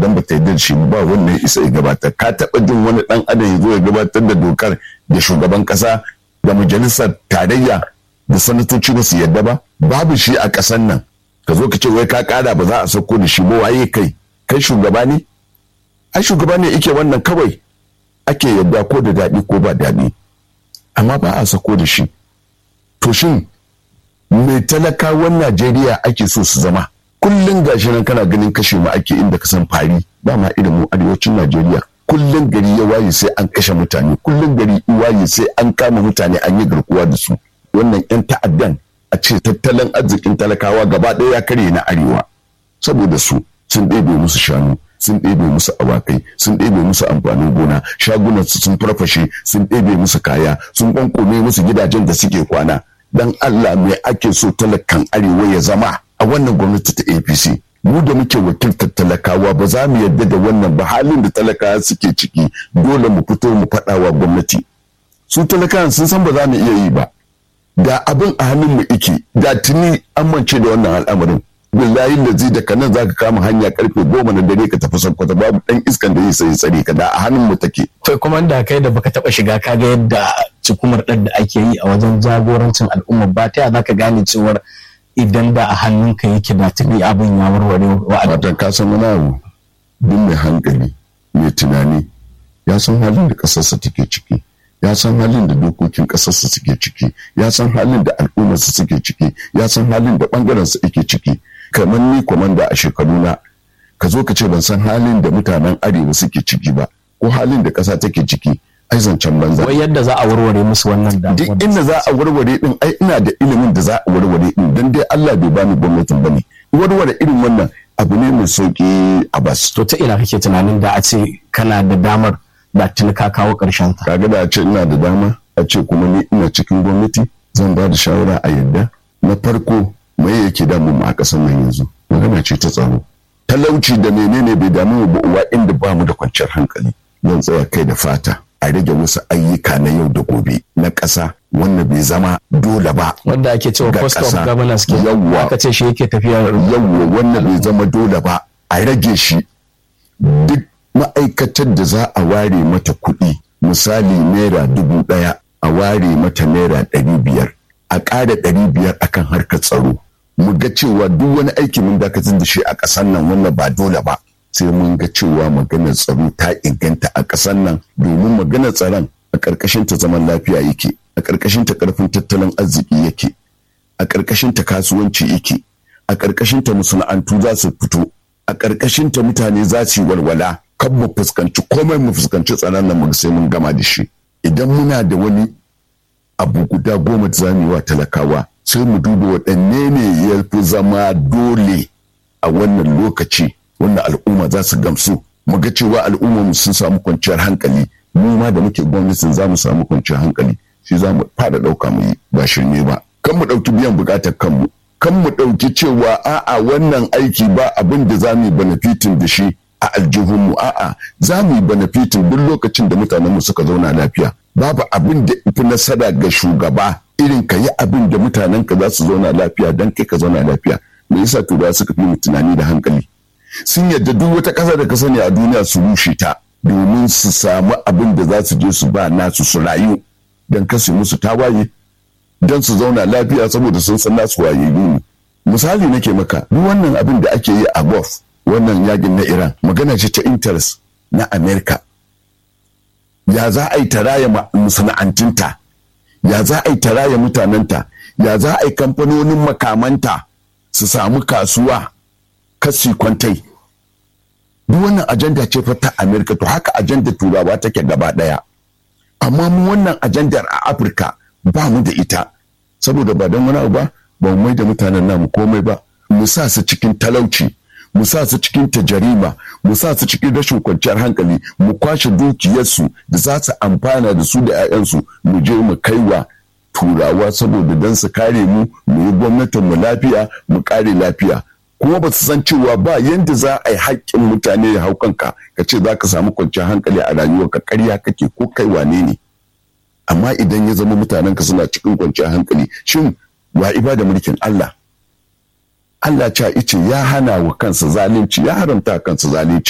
dan ba ta yarda da shi ba wannan isa ya gabatar ka taɓa jin wani ɗan adam ya zo ya gabatar da dokar da shugaban ƙasa da majalisar tarayya da sanatoci ba su yarda ba babu shi a ƙasar nan ka zo ka ce wai ka ƙara ba za a sauko da shi ba waye kai kai shugaba ne ai shugaba ne yake wannan kawai ake yarda ko da daɗi ko ba daɗi amma ba a sako da shi to shin mai talakawan najeriya ake so su zama kullum gashi nan kana ganin kashe mu ake inda ka san fari ba ma irin mu arewacin najeriya kullum gari ya waye sai an kashe mutane kullum gari ya waye sai an kama mutane an yi garkuwa da su wannan yan ta'addan a ce tattalin arzikin talakawa gaba ɗaya ya karye na arewa saboda su sun ɗebe musu shanu sun ɗebe musu awakai sun ɗebe musu amfanin gona shagunan su sun farfashe sun ɗebe musu kaya sun ƙwanƙome musu gidajen da suke kwana dan Allah me ake so talakan arewa ya zama a wannan gwamnati ta APC mu da muke wakiltar talakawa ba za mu yarda da wannan ba halin da talakawa suke ciki dole mu fito mu faɗa wa gwamnati su talakawan sun san ba za mu iya yi ba da abin a hannun mu ike da tuni amince da wannan al'amarin billahi da zai daga nan zaka kama hanya karfe goma na dare ka tafi sankwata babu dan iskan da zai sai tsare ka da a hannun mu take to kuma da kai da baka taba shiga kaga yadda cikumar ɗan da ake yi a wajen jagorancin al'umma ba ta zaka gane cewar idan da a hannunka yake da tuni abin ya warware wa'adin watan ka san wani abu duk mai hankali mai tunani ya san halin da ƙasarsa take ciki ya san halin da dokokin ƙasarsa suke ciki ya san halin da al'ummarsa suke ciki ya san halin da ɓangarensa yake ciki kamar ni kwamanda a shekaruna ka zo ka ce ban san halin da mutanen arewa suke ciki ba ko halin da ƙasa take ciki ai zancen banza wai yadda za a warware musu wannan duk inda za a warware din ai ina da ilimin da za a warware din dan dai Allah bai bani gwamnatin bane warware irin wannan abu ne mai sauki a bas to ta ina kake tunanin da a ce kana da damar da tuni ka kawo karshen ta kaga da a ce ina da dama a ce kuma ni ina cikin gwamnati zan ba da shawara a yadda na farko mai yake damu mu a ƙasar nan yanzu magana ce ta tsaro talauci da menene bai damu mu ba uwa inda ba mu da kwanciyar hankali zan tsaya kai da fata a rage wasu ayyuka na yau da gobe na ƙasa wanda bai zama dole ba wanda ake cewa ga cost of ƙasa. governance ke Yawwa. aka ce shi yake tafiya yawwa wanda bai zama dole ba a rage shi duk ma'aikatar da za a ware mata kuɗi misali naira dubu ɗaya a ware mata naira ɗari biyar a ƙara ɗari biyar akan harkar tsaro mu ga cewa duk wani aiki mun dakatar da shi a ƙasar nan wannan ba dole ba sai mun ga cewa maganar tsaro ta inganta a ƙasar nan domin maganar tsaron a ƙarƙashin ta zaman lafiya yake a ƙarƙashin ta ƙarfin tattalin arziki yake a ƙarƙashin ta kasuwanci yake a ƙarƙashin ta masana'antu za su fito a ƙarƙashin ta mutane za su yi walwala kan mu fuskanci komai mu fuskanci tsaron nan mu sai mun gama da shi idan muna da wani abu guda goma da zamu yi wa talakawa sai mu duba waɗanne ne ya fi zama dole a wannan lokaci wannan al'umma za su gamsu mu ga cewa al'ummar mu sun samu kwanciyar hankali mu ma da muke gwamnatin za mu samu kwanciyar hankali shi za mu fara ɗauka mu yi ba shirme ba kan mu ɗauki biyan buƙatar kanmu kan mu ɗauki cewa a'a wannan aiki ba abin da za mu yi benefitin da shi a aljihunmu a'a za mu yi benefitin duk lokacin da mutanenmu suka zauna lafiya babu abin da fi nasara ga shugaba irin ka yi abin da mutanenka za su zauna lafiya don kai ka zauna lafiya me yasa turawa suka fi mu tunani da hankali sun yadda duk wata ƙasa da ka sani a duniya su rushe ta domin su samu abin da za su je su ba nasu su rayu don kasu musu tawaye don su zauna lafiya saboda sun san nasu wayayyu ne misali nake maka duk wannan abin da ake yi a gulf wannan yakin na iran magana ce ta interest na america ya za a yi taraya masana'antunta ya za a yi taraya mutanenta ya za a yi kamfanonin makamanta su samu kasuwa kasi kwantai duk wannan ajanda ce fa ta america to haka ajanda turawa take gaba daya amma mu wannan ajandar a afirka ba mu da ita saboda ba don wani abu ba ba mu mai da mutanen namu komai ba mu sa su cikin talauci mu sa su cikin tajarima mu sa su cikin rashin kwanciyar hankali mu kwashe dukiyarsu da za su amfana da su da 'ya'yansu mu je mu kaiwa turawa saboda don su kare mu mu yi gwamnatin mu lafiya mu kare lafiya kuma ba su san cewa ba yanda za a yi haƙƙin mutane ya hau kanka ka ce za ka samu kwanciyar hankali a rayuwarka ƙarya kake ko kai wane ne amma idan ya zama mutanenka suna cikin kwanciyar hankali shin wa ibada mulkin Allah Allah ca ice ya hana wa kansa zalunci ya haramta kansa zalunci